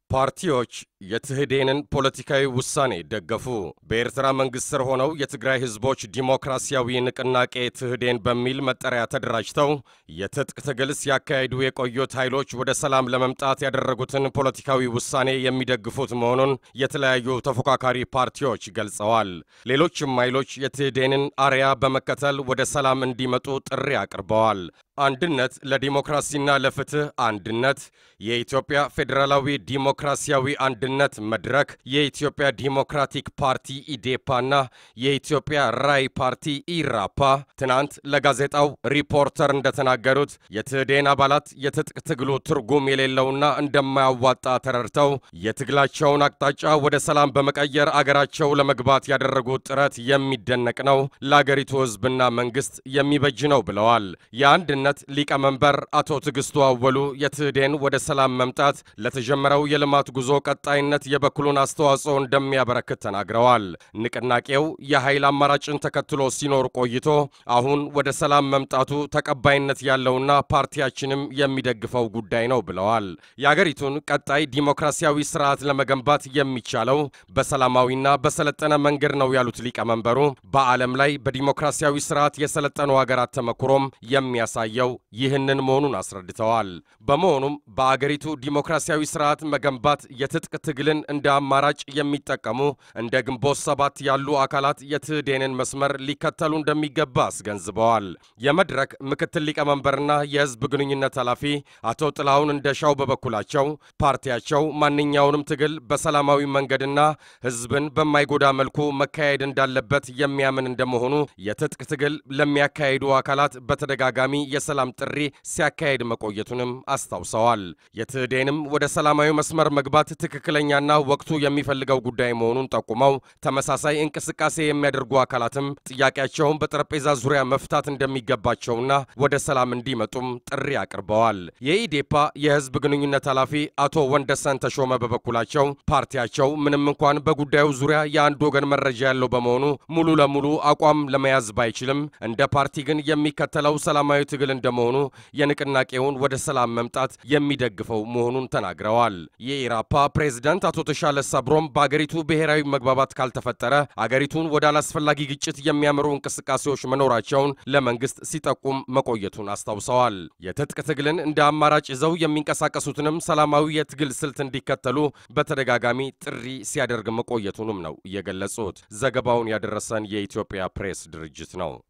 ፓርቲዎች የትህዴንን ፖለቲካዊ ውሳኔ ደገፉ። በኤርትራ መንግሥት ስር ሆነው የትግራይ ሕዝቦች ዲሞክራሲያዊ ንቅናቄ ትህዴን በሚል መጠሪያ ተደራጅተው የትጥቅ ትግል ሲያካሂዱ የቆዩት ኃይሎች ወደ ሰላም ለመምጣት ያደረጉትን ፖለቲካዊ ውሳኔ የሚደግፉት መሆኑን የተለያዩ ተፎካካሪ ፓርቲዎች ገልጸዋል። ሌሎችም ኃይሎች የትህዴንን አርያ በመከተል ወደ ሰላም እንዲመጡ ጥሪ አቅርበዋል። አንድነት ለዲሞክራሲና ለፍትህ አንድነት፣ የኢትዮጵያ ፌዴራላዊ ዲሞክራሲያዊ አንድነት መድረክ፣ የኢትዮጵያ ዲሞክራቲክ ፓርቲ ኢዴፓና የኢትዮጵያ ራይ ፓርቲ ኢራፓ ትናንት ለጋዜጣው ሪፖርተር እንደተናገሩት የትህዴን አባላት የትጥቅ ትግሉ ትርጉም የሌለውና እንደማያዋጣ ተረድተው የትግላቸውን አቅጣጫ ወደ ሰላም በመቀየር አገራቸው ለመግባት ያደረጉት ጥረት የሚደነቅ ነው፣ ለአገሪቱ ሕዝብና መንግስት የሚበጅ ነው ብለዋል። የአንድነት ሊቀመንበር አቶ ትዕግስቱ አወሉ የትህዴን ወደ ሰላም መምጣት ለተጀመረው የልማት ጉዞ ቀጣይነት የበኩሉን አስተዋጽኦ እንደሚያበረክት ተናግረዋል። ንቅናቄው የኃይል አማራጭን ተከትሎ ሲኖር ቆይቶ አሁን ወደ ሰላም መምጣቱ ተቀባይነት ያለውና ፓርቲያችንም የሚደግፈው ጉዳይ ነው ብለዋል። የአገሪቱን ቀጣይ ዲሞክራሲያዊ ስርዓት ለመገንባት የሚቻለው በሰላማዊና በሰለጠነ መንገድ ነው ያሉት ሊቀመንበሩ በዓለም ላይ በዲሞክራሲያዊ ስርዓት የሰለጠኑ ሀገራት ተመክሮም የሚያሳየው ይህንን መሆኑን አስረድተዋል። በመሆኑም በአገሪቱ ዲሞክራሲያዊ ስርዓት መገንባት የትጥቅ ትግልን እንደ አማራጭ የሚጠቀሙ እንደ ግንቦት ሰባት ያሉ አካላት የትህዴንን መስመር ሊከተሉ እንደሚገባ አስገንዝበዋል። የመድረክ ምክትል ሊቀመንበርና የህዝብ ግንኙነት ኃላፊ አቶ ጥላሁን እንደሻው በበኩላቸው ፓርቲያቸው ማንኛውንም ትግል በሰላማዊ መንገድና ህዝብን በማይጎዳ መልኩ መካሄድ እንዳለበት የሚያምን እንደመሆኑ የትጥቅ ትግል ለሚያካሂዱ አካላት በተደጋጋሚ የሰላም ጥሪ ሲያካሄድ መቆየቱንም አስታውሰዋል። የትህዴንም ወደ ሰላማዊ መስመር መግባት ትክክለኛና ወቅቱ የሚፈልገው ጉዳይ መሆኑን ጠቁመው ተመሳሳይ እንቅስቃሴ የሚያደርጉ አካላትም ጥያቄያቸውን በጠረጴዛ ዙሪያ መፍታት እንደሚገባቸውና ወደ ሰላም እንዲመጡም ጥሪ አቅርበዋል። የኢዴፓ የህዝብ ግንኙነት ኃላፊ አቶ ወንደሰን ተሾመ በበኩላቸው ፓርቲያቸው ምንም እንኳን በጉዳዩ ዙሪያ የአንድ ወገን መረጃ ያለው በመሆኑ ሙሉ ለሙሉ አቋም ለመያዝ ባይችልም እንደ ፓርቲ ግን የሚከተለው ሰላማዊ ትግል እንደመሆኑ የንቅናቄውን ወደ ሰላም መምጣት የሚደግፈው መሆኑን ተናግረዋል። የኢራፓ ፕሬዝዳንት አቶ ተሻለ ሰብሮም በአገሪቱ ብሔራዊ መግባባት ካልተፈጠረ አገሪቱን ወደ አላስፈላጊ ግጭት የሚያመሩ እንቅስቃሴዎች መኖራቸውን ለመንግስት ሲጠቁም መቆየቱን አስታውሰዋል። የትጥቅ ትግልን እንደ አማራጭ ይዘው የሚንቀሳቀሱትንም ሰላማዊ የትግል ስልት እንዲከተሉ በተደጋጋሚ ጥሪ ሲያደርግ መቆየቱንም ነው የገለጹት። ዘገባውን ያደረሰን የኢትዮጵያ ፕሬስ ድርጅት ነው።